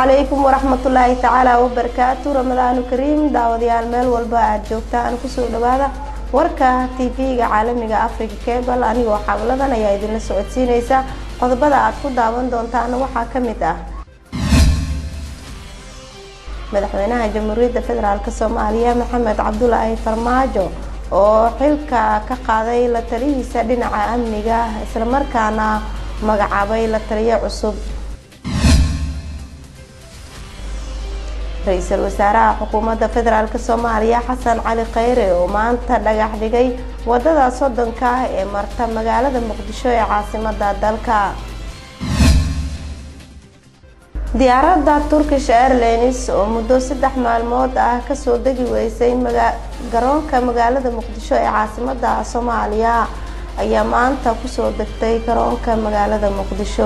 calaykum waraxmatullaahi tacaala wabarakaatu ramadaanu kariim daawadayaal meel walba aada joogtaan kusoo dhawaada warka tv-ga caalamiga africa cable anigoo xabladan ayaa idinla socodsiineysa qodobada aad ku daawan doontaan waxaa ka mid ah madaxweynaha jamhuuriyadda federaalk soomaaliya maxamed cabdulaahi farmaajo oo xilka ka qaaday la talihiisa dhinaca amniga islamarkaana magacaabay la taliyo cusub ra-iisul wasaaraha xukuumadda federaalk soomaaliya xasan cali kheyre oo maanta dhagax dhigay wadada soddonka ah ee marta magaalada muqdisho ee caasimada dalka diyaaradda turkish airlines oo muddo saddex maalmood ah kasoo degi weysay garoonka magaalada muqdisho ee caasimada soomaaliya ayaa maanta kusoo degtay garoonka magaalada muqdisho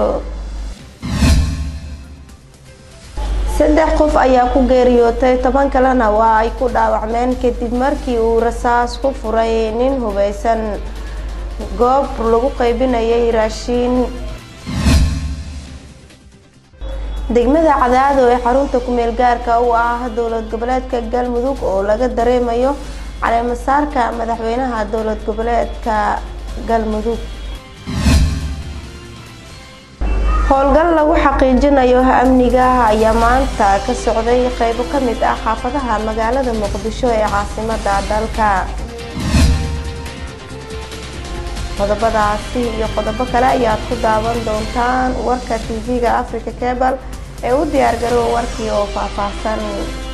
saddex qof ayaa ku geeriyootay toban kalena waa ay ku dhaawacmeen kadib markii uu rasaas ku furay nin hubeysan goob lagu qaybinayay raashiin degmada cadaado ee xarunta kumeel gaarka u ah dowlad goboleedka galmudug oo laga dareemayo caleemasaarka madaxweynaha dowlad goboleedka galmudug howlgal lagu xaqiijinayo amniga ayaa maanta ka socday qeybo ka mid ah xaafadaha magaalada muqdisho ee caasimada dalka qodobadaasi iyo qodobo kale ayaad ku daawan doontaan warka tv-ga africa cable ee u diyaargarow warkii oo faahfaahsan